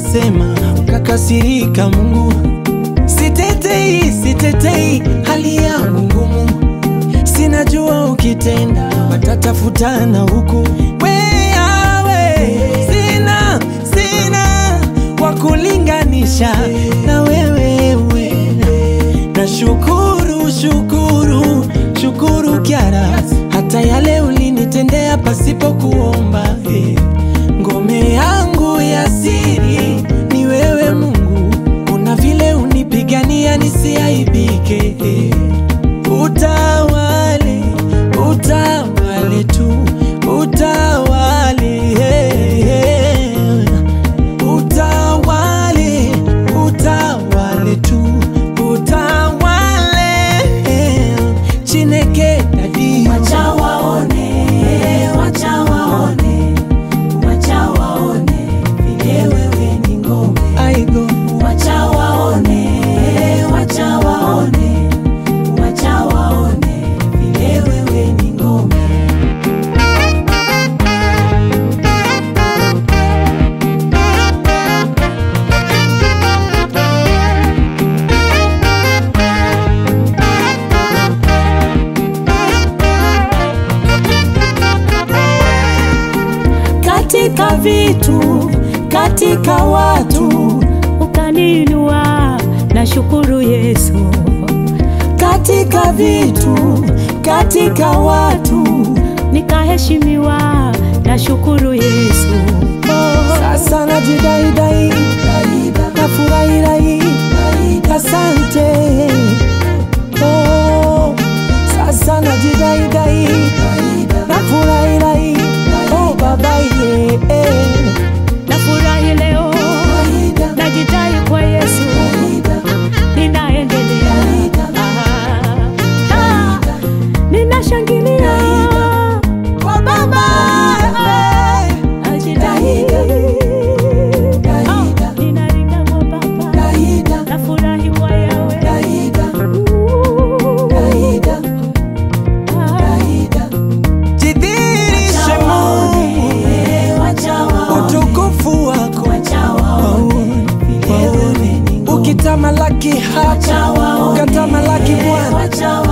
ulisema ukakasirika Mungu. Sitetei, sitetei hali yangu ngumu, sinajua ukitenda watatafutana huku. Wewe sina, sina wa kulinganisha na wewe, we. na shukuru, shukuru, shukuru Kyara, hata yale ulinitendea pasipo kuomba eh. Ngome yangu ya siri ni wewe Mungu, una vile unipigania nisiaibike. Utawale, utawale tu, utawale, utawale, utawale tu, utawale, Chineke dadi. Wacha waone, wacha waone, wacha waone vile wewe ni ngome. Aigo. Wacha waone, wacha waone, wacha waone vile wewe ni ngome. Katika vitu, katika watu ukaninua na shukuru Yesu. katika vitu, katika watu Nikaheshimiwa na shukuru Yesu. Sasa najidaidai na furahirai, asante oh. Sasa najidaidai na furahirai, oh baba ye eh. Nafurahi leo, najidai kwa Yesu, ninaendelea, Ah, ah, ninashangilia Kwa baba eh. najidai, Ah, ninaringa kwa Baba, nafurahi kwa Yawe, Jidhihirishe Mungu, utukufu wako waone, waone. ukitamalaki hapa ukatamalaki Bwana